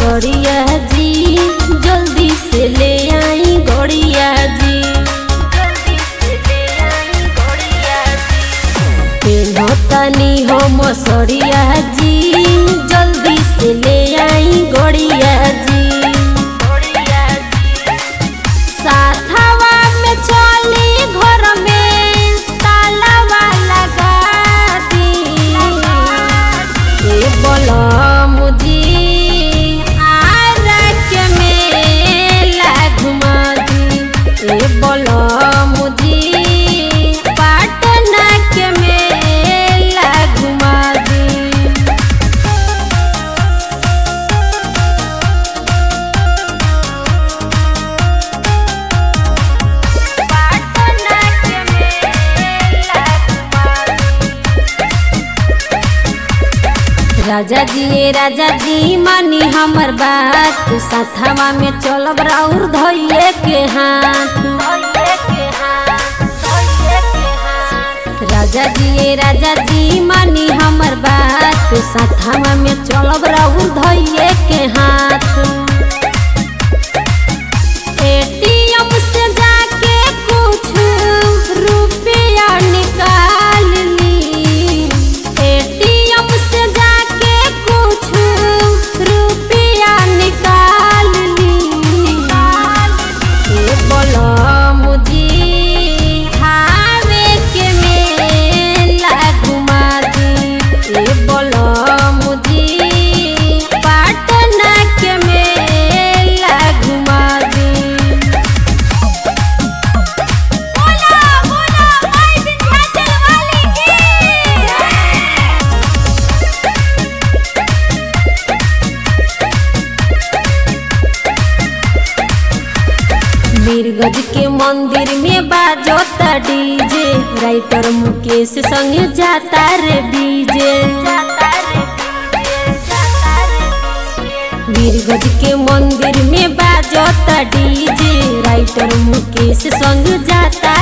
मसरिया जी जल्दी से ले आई गड़िया जी तनी हो मसरिया जी जल्दी से ले आई गड़िया जी साथवा में चली घर में तालावा लगा दी ए बलम जी आरा के मेला घुमा दी ए बलम जी पाटना के मेला घुमा दी पाटना के मेला घुमा दी राजा जी ए राजा जी मानी हमर बात साथवा में चलब राउर धैये के हाथ राजा जी ए राजा जी मानी हमर बात साथवा में चलब राउर धैये के हाथ एटीएम से जाके कुछ रुपया निकाल ली एटीएम से जाके कुछ रुपया निकाल ली ए बलम जी हावे के मेला घुमा दी ए बलम जी पाटना के मेला घुमा दी बोला बोला माई विंध्याचल वाली की मीरगंज के मंदिर में बाजोता डीजे राइटर मुकेश संगे जाता रे डीजे मीरगंज के मंदिर में बाजोता डीजे राइटर मुकेश संग जाता